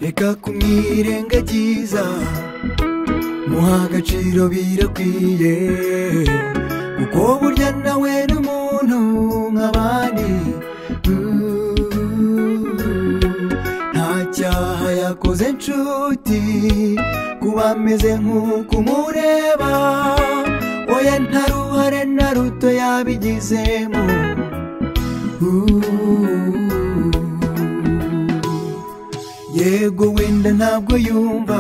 reka kumwirengagiza muha agaciro birakwiye kuko burya nawe ni umuntu nk'abandi Mm. nta cyaha yakoze inshuti kuba ameze nk'uko umureba oya nta ruhare na ruto yabigizemo Uh. yego wenda ntabwo yumva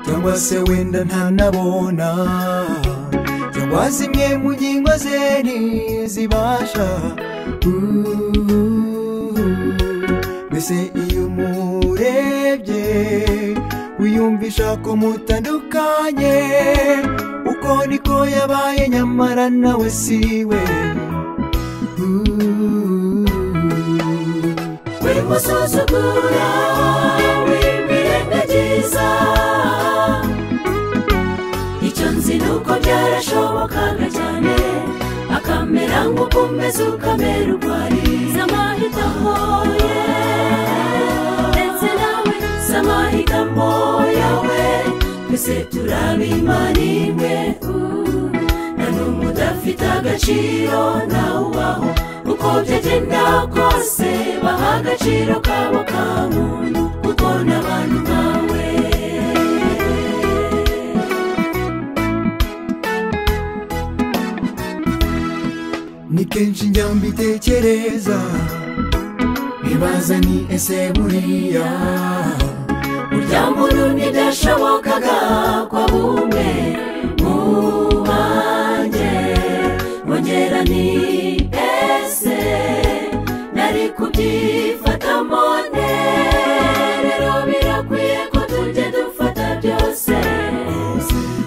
cyangwa se wenda ntanabona cyangwa zimwe mu ngingo ze ntizibasha Uh. mbese iyo umurebye wiyumvisha ko mutandukanye uko niko yabaye nyamara nawe siwe Uh. uri musuzugura wimirengagiza icyo nzi ni uko byarashobokaga cyane akamera nk'uko umeze ukamera uko ari zamahitamo ye ndetse nawe zamahitamo yawe twese turabimanirwe uh, nta n'umwe udafite agaciro nawe ubaho uko byagenda kose baha agaciro kabo ka muntu kuko n'abantu nkawe ni kenshi njya mbitekereza nibaza ni ese buriya burya muntu ntidashobokaga kwa bumwe mu banjye mwongera ni ese nari kubyifatamo rero birakwiye ko tujya dufata byose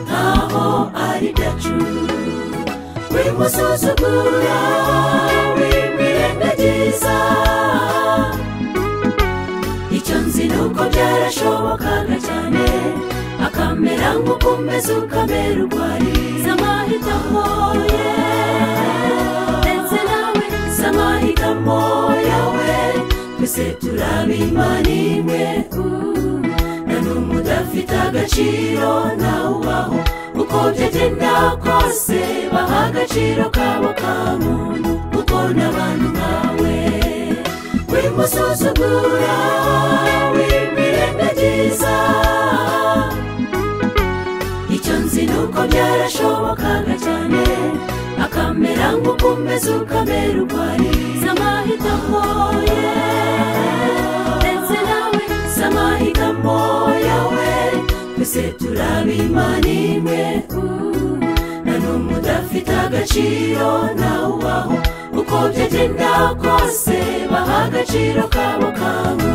nkaho ari byacu wimusuzugura wimirengagiza icyo nzi ni uko byarashobokaga cyane akamera nk'uko umeze ukamera uko ari zamahitamo ye ndetse nawe zamahitamo yawe twese turabimanirwe uh, nta n'umwe udafite agaciro nawe ubaho uko byagenda kose baha agaciro kabo ka muntu kuko n'abantu nkawe wimusuzugura wimirengagiza icyo nzi ni uko byarashobokaga cyane akamera nk'uko umeze ukamera uko ari zamahitamo ye ndetse nawe zamahitamo yawe twese turabimanirwe uh, nta n'umwe udafite agaciro nawe ubaho uko byagenda kose baha agaciro kabo kawe